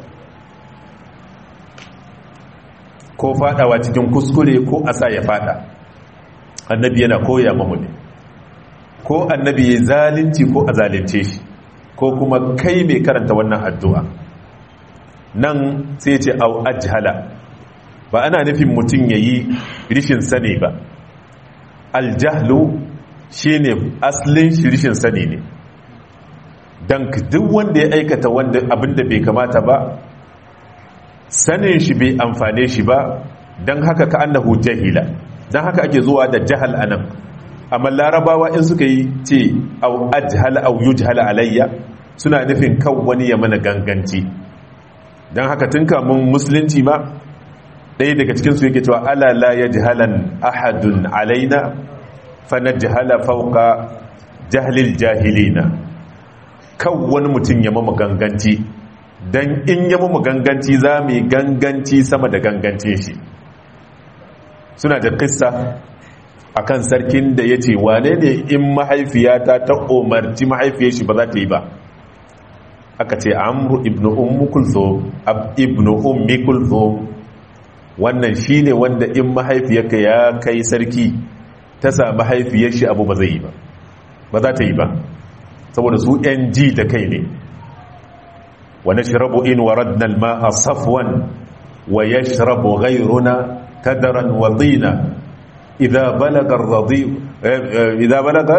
ko fadawa cikin kuskure ko asa ya fada annabi yana koya mamu ne ko annabi ya zalunci ko a zalunce shi ko kuma kai mai karanta wannan addu'a nan sai ce au ajhala ba ana nufin mutum ya yi rishin sani ba aljahlu shi ne asalin shi rishin sani ne don duk wanda ya aikata wanda abinda bai kamata ba sanin shi bai amfane shi ba don haka ka annahu jahila don haka ake zuwa da jahal anan amma larabawa in suka yi ce au ajhala au yujhala alayya suna nufin kan wani ya mana ganganci don haka tun kamun musulunci ma ɗaya daga cikinsu yake cewa ala la ya jihalan ahadun alaina fa na jihala fauka jahilil jahilina kan wani mutum ya mamu ganganci don in ya mamu ganganci za mu yi ganganci sama da gangancin shi suna da kissa akan sarkin da ya ce wane ne in mahaifiyata ta umarci mahaifiyar shi ba za ta yi ba aka ce amru ibnu ummu kulthum ibnu ummi kulthum wannan shine wanda in mahaifiyarka ya kai sarki ta sa mahaifiyar shi abu ba zai yi ba ba za ta yi ba saboda su yan ji da kai ne wa nashrabu in waradna al-ma'a safwan wa yashrabu ghayruna kadaran wa dina idha balaga ar-radi idha balaga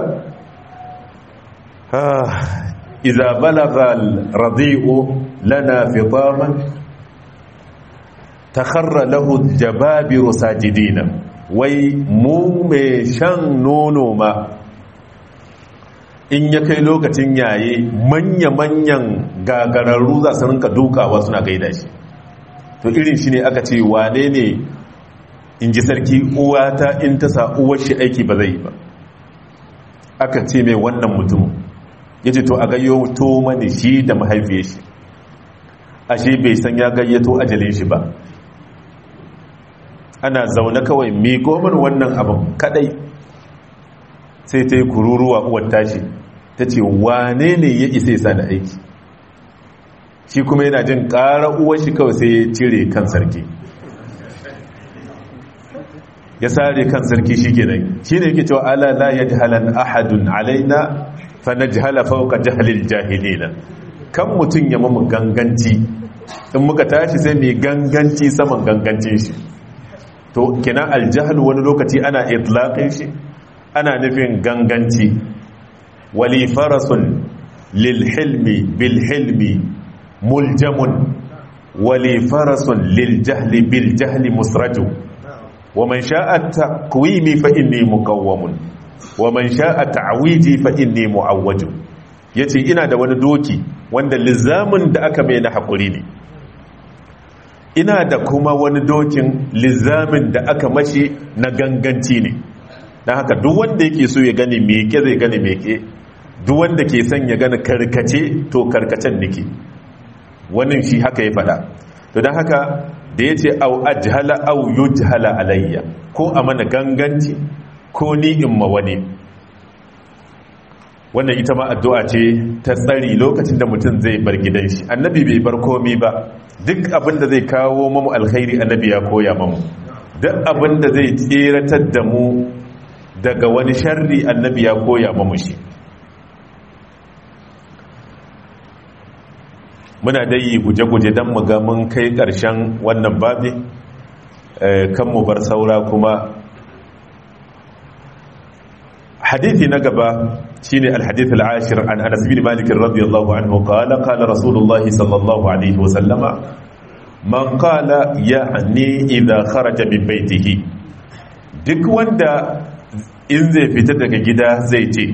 إذا بلغ الرضيء لنا فطاما تخر له الجبابر ساجدين wai mu mai shan nono ma in ya kai lokacin yaye manya-manyan gagararru za su rinka dukawa suna gaida shi to irin shi ne aka ce wane ne in ji sarki uwata in ta sa uwar shi aiki ba zai yi ba aka ce mai wannan mutumin ya ce to a gayyato mani shi da mahaifiyar shi ashe bai san ya gayyato ajalin shi ba ana zaune kawai miko min wannan abin kadai sai ta yi kururuwa uwar tashi ta ce wane ne ya isa isa da aiki shi kuma yana jin ƙara uwar shi kawai sai ya cire kan sarki ya sare kan sarki shi kenan shi ne yake cewa ala la yajhalan ahadun alaina fa najhala fawqa jahlil jahilina kan mutun ya mamu ganganci in muka tashi sai mai ganganci saman gangancin shi to kina aljahl wani lokaci ana itlaqin shi ana nufin ganganci wali farasun lil hilmi bil hilmi muljamun wali farasun lil jahli bil jahli musraju ومن شاء التقويم فإني مقوم ومن شاء تعويجي فإني معوج yace ina da wani doki wanda lizamin da aka mai na hakuri ne ina da kuma wani dokin lizamin da aka mashi na ganganci ne don haka duk wanda yake so ya gani meke zai gani meke duk wanda ke son ya gani karkace to karkacen nake wannan shi haka ya fada to don haka da ya ce au ajhala au yujhala alayya ko a mana ganganci ko ni in ma wani wannan ita ma addu'a ce ta tsari lokacin da mutum zai bar gidan shi annabi bai bar komi ba duk abin da zai kawo mamu alkhairi annabi ya koya mamu duk abin da zai tseratar da mu daga wani sharri annabi ya koya mamu shi muna dai guje-guje don mu ga mun kai ƙarshen wannan babi kan mu bar saura kuma hadithi na gaba shine alhadith al-ashir an Anas bin Malik radiyallahu anhu qala qala Rasulullahi sallallahu alaihi wa sallama man qala ya'ni idha kharaja min baytihi duk wanda in zai fita daga gida zai ce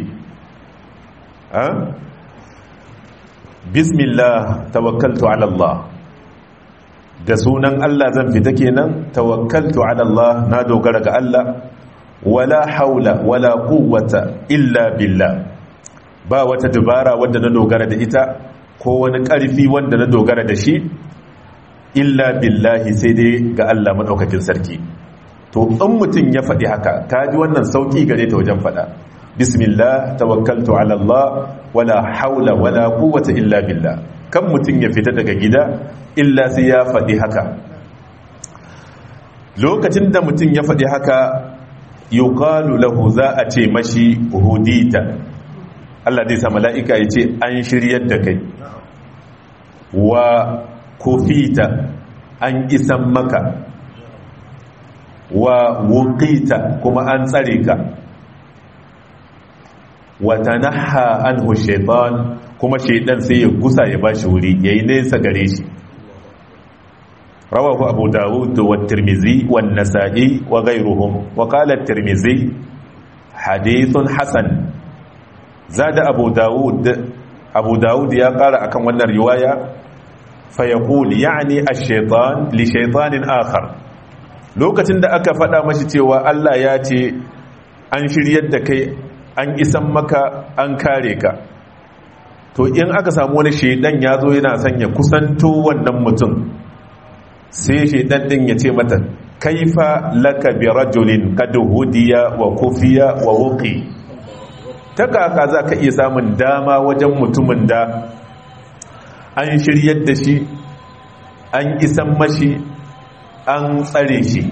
bismillah tawakkaltu ala Allah da sunan Allah zan fita kenan tawakkaltu ala Allah na dogara ga Allah wala haula wala quwwata illa billah ba wata dubara wanda na dogara da ita ko wani ƙarfi wanda na dogara da shi illa billahi sai dai ga Allah madaukakin sarki to in mutum ya faɗi haka ta ji wannan sauƙi gare ta wajen faɗa bismillah tawakkaltu ala Allah wala haula wala quwwata illa billah kan mutum ya fita daga gida illa sai ya faɗi haka lokacin da mutum ya faɗi haka yuqalu lahu za a ce mashi hudita Allah zai sa mala'ika ya ce an shiryar da kai wa kofita an isan maka wa wukita kuma an tsare ka wa tanaha anhu shaitan kuma shaitan sai ya gusa ya bashi wuri yayi nesa gare shi rawahu abu dawud wa tirmizi wa nasa'i wa ghayruhum wa qala at-tirmizi hadithun hasan zada abu dawud abu dawud ya kara akan wannan riwaya fa yaqul ya'ni ash-shaytan li shaytanin akhar lokacin da aka faɗa mashi cewa Allah ya ce an shiryar da kai an isan maka an kare ka to in aka samu wani shaidan ya zo yana son ya kusanto wannan mutum sai shaidan din ya ce mata kaifa laka bi rajulin qad hudiya wa kufiya wa wuqi ta kaka za ka iya samun dama wajen mutumin da an shiryar da shi an isan mashi an tsare shi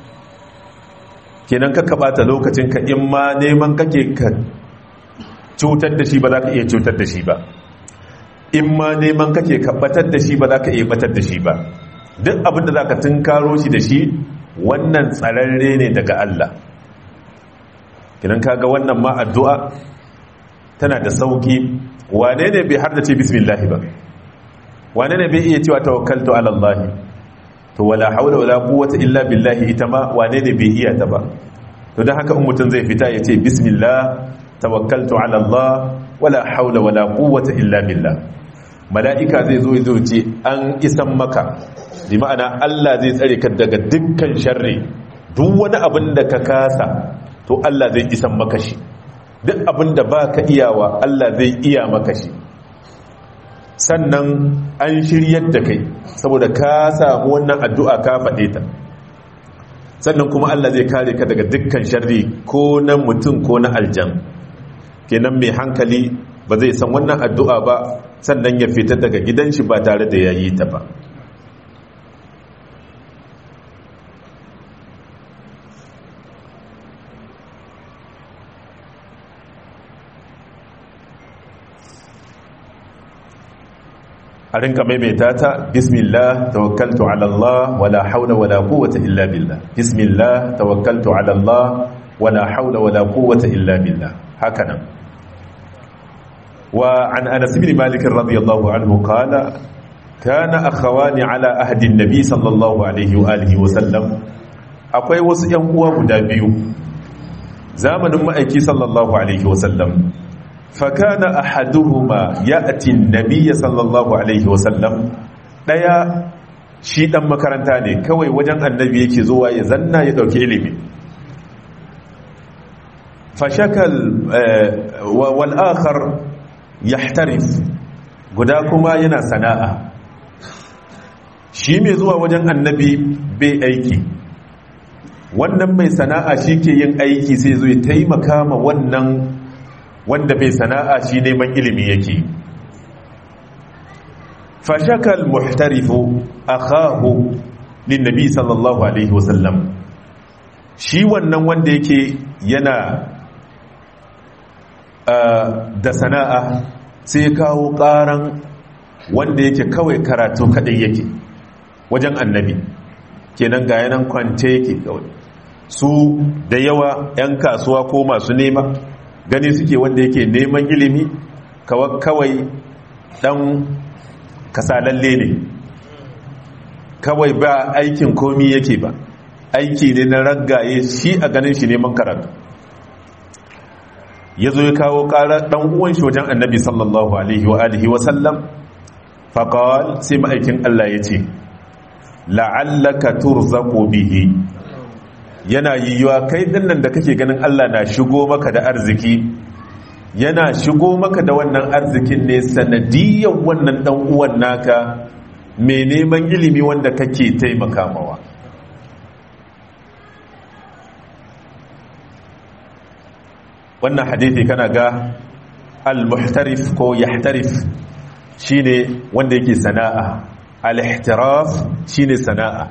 kenan ka bata lokacin ka in ma neman kake ka cutar da shi ba za ka iya cutar da shi ba in ma neman kake ka batar da shi ba za ka iya batar da shi ba duk abin da za ka tunkaro shi da shi wannan tsararre ne daga Allah kenan kaga wannan ma addu'a tana da sauki wane ne bai har da ce bismillah ba wane ne bai iya cewa tawakkaltu ala Allah to wala haula wala quwwata illa billahi ita ma wane ne bai iya ta ba to dan haka in mutum zai fita ya ce bismillah tawakkaltu ala Allah wala haula wala quwwata illa billah mala'ika zai zo ya ce an isan maka bi ma'ana Allah zai tsare ka daga dukkan sharri duk wani abin da ka kasa to Allah zai isan maka shi duk abin da baka iyawa Allah zai iya maka shi sannan an shiryar da kai saboda ka samu wannan addu'a ka faɗe ta sannan kuma Allah zai kare ka daga dukkan sharri ko na mutum ko na aljan kenan mai hankali ba zai san wannan addu'a ba sannan ya fita daga gidan shi ba tare da yayi ta ba a rinka maimaita ta bismillah tawakkaltu ala Allah wala haula wala quwwata illa billah bismillah tawakkaltu ala Allah wala haula wala quwwata illa billah hakanan wa an Anas ibn Malik radiyallahu anhu qala kana akhawani ala ahdi an-nabi sallallahu alaihi wa alihi wa sallam akwai wasu yan uwa guda biyu zamanin ma'aiki sallallahu alaihi wa sallam فكان احدهما ياتي النبي صلى الله عليه وسلم daya shi dan makaranta ne kawai wajen annabi yake zuwa ya zanna ya dauki ilimi fashakal wal akhar yahtarif guda kuma yana sana'a shi mai zuwa wajen annabi bai aiki wannan mai sana'a shi ke yin aiki sai zo ya taimaka ma wannan wanda bai sana'a shi neman ilimi yake fashakal muhtarifu akhahu linnabi sallallahu alaihi wasallam shi wannan wanda yake yana da sana'a sai kawo karan wanda yake kawai karatu kadai yake wajen annabi kenan ga yanan kwance yake kawai su da yawa 'yan kasuwa ko masu nema gani suke wanda yake neman ilimi kawai dan kasalalle ne kawai ba aikin komi yake ba aiki ne na raggaye shi a ganin shi neman karatu ya zo ya kawo ƙara ɗan uwan shi wajen annabi sallallahu alaihi wa alihi wa sallam faƙawal sai ma'aikin Allah ya ce la'allaka turzaqu bihi yana yiwuwa kai dinnan da kake ganin Allah na shigo maka da arziki yana shigo maka da wannan arzikin ne sanadiyyar wannan dan uwan naka mai neman ilimi wanda kake taimaka mawa wannan hadithi kana ga al-muhtarif ko yahtarif shine wanda yake sana'a al-ihtiraf shine sana'a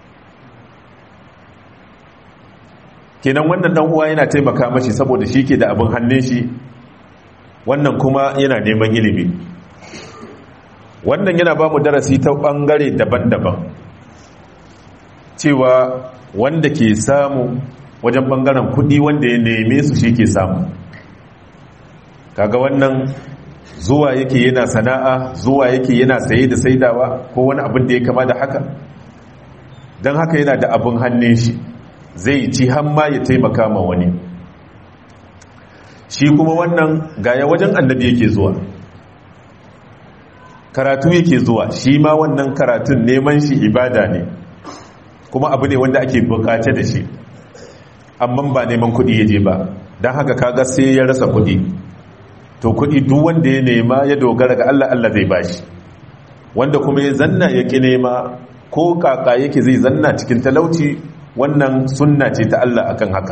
kenan wannan dan uwa yana taimaka mashi saboda shi ke da abin hannun shi wannan kuma yana neman ilimi wannan yana ba mu darasi ta bangare daban-daban cewa wanda ke samu wajen bangaren kudi wanda ya neme su shi ke samu kaga wannan zuwa yake yana sana'a zuwa yake yana saye da saidawa ko wani abin da ya kama da haka don haka yana da abin hannun shi zai ci hamma ya taimaka ma wani shi kuma wannan gaya wajen annabi yake zuwa karatu yake zuwa shi ma wannan karatun neman shi ibada ne kuma abu ne wanda ake bukace da shi amma ba neman kudi ya je ba don haka kaga sai ya rasa kudi to kudi duk wanda ya nema ya dogara ga Allah Allah zai bashi wanda kuma ya zanna ya ki nema ko kaka yake zai zanna cikin talauci wannan sunna ce ta Allah akan haka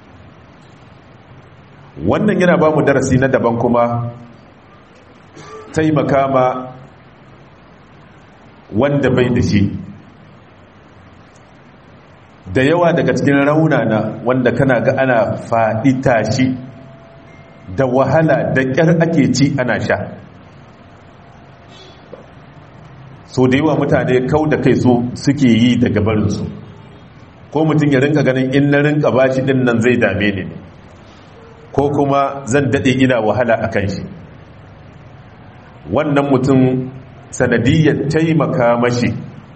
wannan yana ba mu darasi na daban kuma taimaka ma wanda bai da shi da yawa daga cikin raunana wanda kana ga ana faɗi tashi da wahala da ƙyar ake ci ana sha so da yawa mutane kau da kai so suke yi daga barinsu ko mutum ya rinka ganin in na rinka bashi din nan zai dame ni ko kuma zan daɗe ina wahala a kan shi wannan mutum sanadiyyar taimaka mashi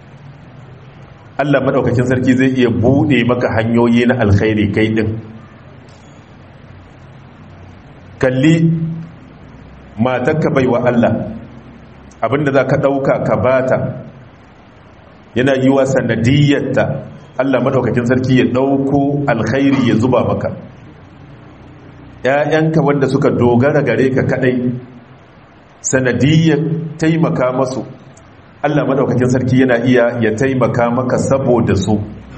Allah maɗaukakin sarki zai iya buɗe maka hanyoyi na alkhairi kai ɗin kalli matakka baiwa Allah abinda za ka ɗauka ka bata yana yi wa sanadiyyarta Allah maɗaukakin sarki ya ɗauko alkhairi ya zuba maka ‘ya'yanka wanda suka dogara gare ka kaɗai sanadiyyar taimaka masu Allah maɗaukakin sarki yana iya ya taimaka maka saboda su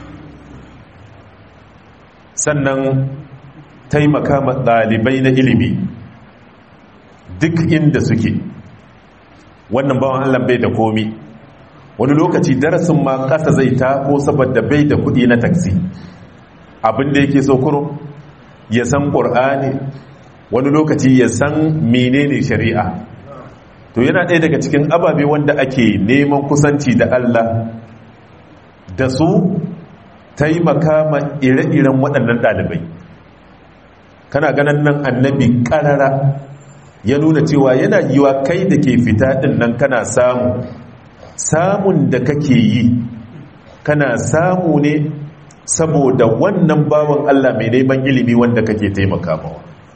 sannan taimaka ma ɗalibai na ilimi duk inda suke wannan bawan Allah bai da komi wani lokaci darasin ma ƙasa zai tako saboda bai da kuɗi na taksi abinda yake so kurum ya san ƙur'ani wani lokaci ya san menene shari'a to yana ɗaya daga cikin ababe wanda ake neman kusanci da Allah da su taimaka ma ire-iren waɗannan ɗalibai kana ganin nan annabi ƙarara ya nuna cewa yana yiwa kai da ke fita ɗin nan kana samu samun da kake yi kana samu ne saboda wannan bawan Allah mai neman ilimi wanda kake taimaka mawa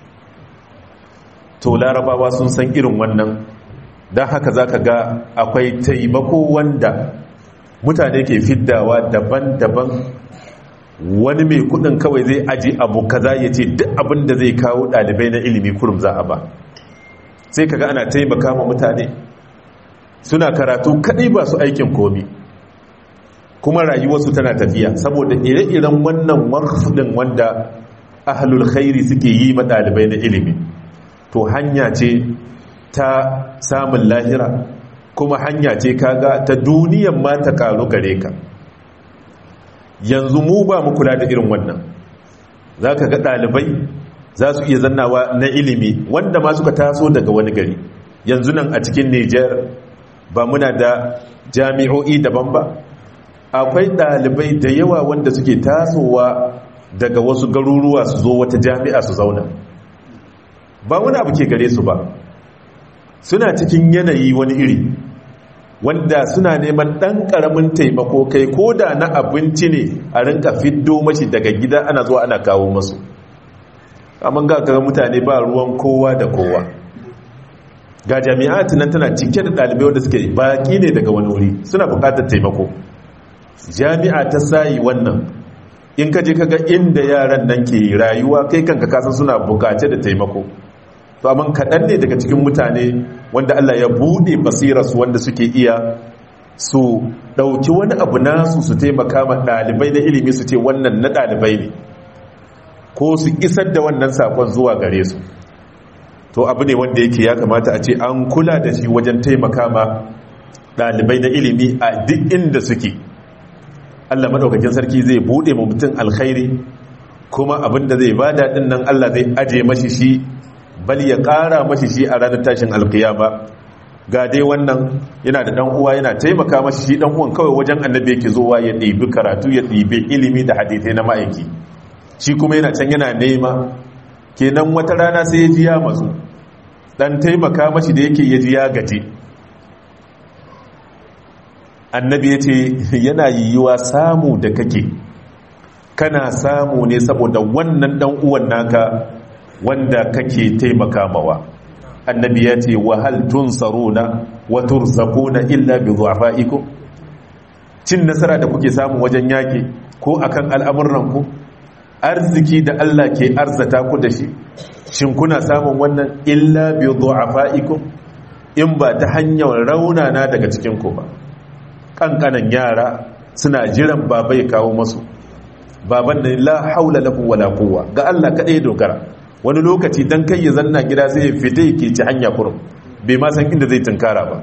to larabawa sun san irin wannan don haka za ka ga akwai taimako wanda mutane ke fiddawa daban-daban wani mai kudin kawai zai aji abu kaza ya ce duk abin da zai kawo ɗalibai na ilimi kurum za a ba sai kaga ana taimaka ma mutane suna karatu kadai ba su aikin komi kuma rayuwarsu tana tafiya saboda ire-iren wannan wakfudin wanda ahlul khairi suke yi ma ɗalibai na ilimi to hanya ce ta samun lahira kuma hanya ce kaga ta duniyan ma ta karu gare ka yanzu mu ba mu kula da irin wannan za ka ga ɗalibai za su iya zannawa na ilimi wanda ma suka taso daga wani gari yanzu nan a cikin niger ba muna da jami'o'i daban ba akwai ɗalibai da yawa wanda suke tasowa daga wasu garuruwa su zo wata jami'a su zauna ba wani abu ke gare su ba suna cikin yanayi wani iri wanda suna neman ɗan ƙaramin taimako kai ko da na abinci ne a rinka fiddo mashi daga gida ana zuwa ana kawo masu amma ga kaga mutane ba ruwan kowa da kowa ga jami'at nan tana cike da ɗalibai wanda suke baƙi ne daga wani wuri suna buƙatar taimako jami'a ta sayi wannan in ka je kaga inda yaran nan ke rayuwa kai kanka kasan suna bukace da taimako to amma kaɗan ne daga cikin mutane wanda Allah ya buɗe basirarsu wanda suke iya su ɗauki wani abu nasu su taimaka ma ɗalibai na ilimi su ce wannan na ɗalibai ne ko su isar da wannan sakon zuwa gare su to abu ne wanda yake ya kamata a ce an kula da shi wajen taimaka ma ɗalibai na ilimi a duk inda suke Allah maɗaukakin sarki zai buɗe ma mutum alkhairi kuma abinda zai ba daɗin nan Allah zai aje mashi shi bal ya ƙara mashi shi a ranar tashin alkiyama ga dai wannan yana da ɗan uwa yana taimaka mashi shi ɗan uwan kawai wajen annabi yake zuwa ya ɗibi karatu ya ɗibi ilimi da hadithai na ma'aiki shi kuma yana can yana nema kenan wata rana sai ya ji ya matsu dan taimaka mashi da yake ya ji ya gaji annabi ya ce yana yiwuwa samu da kake kana samu ne saboda wannan dan uwan naka wanda kake taimaka mawa annabi ya ce wa hal tunsaruna wa turzaquna illa bi du'afaikum cin nasara da kuke samu wajen yaki ko akan al'amuran ku arziki da Allah ke arzata ku da shi shin kuna samun wannan illa bi du'afaikum in ba ta hanyar raunana daga cikin ku ba kankanan yara suna jiran baba ya kawo masu baban da la haula lahu wala quwwa ga Allah kadai dogara wani lokaci dan kai ya zanna gida sai ya fita yake ci hanya kurum bai ma san inda zai tunkara ba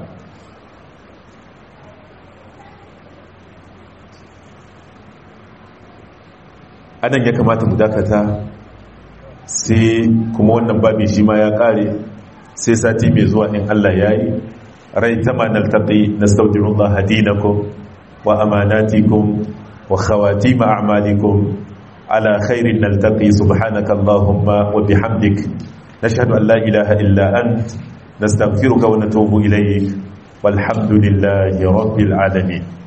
anan ya kamata mu dakata sai kuma wannan babi shi ma ya kare sai sati mai zuwa in Allah ya yi rai ta ma naltaƙi na staudinullah hadinakum wa amanatikum wa khawatima a'malikum ala khairin naltaƙi subhanaka Allahumma wa bihamdik nashhadu an la ilaha illa ant nastaghfiruka wa natubu ilayk walhamdulillahi rabbil alamin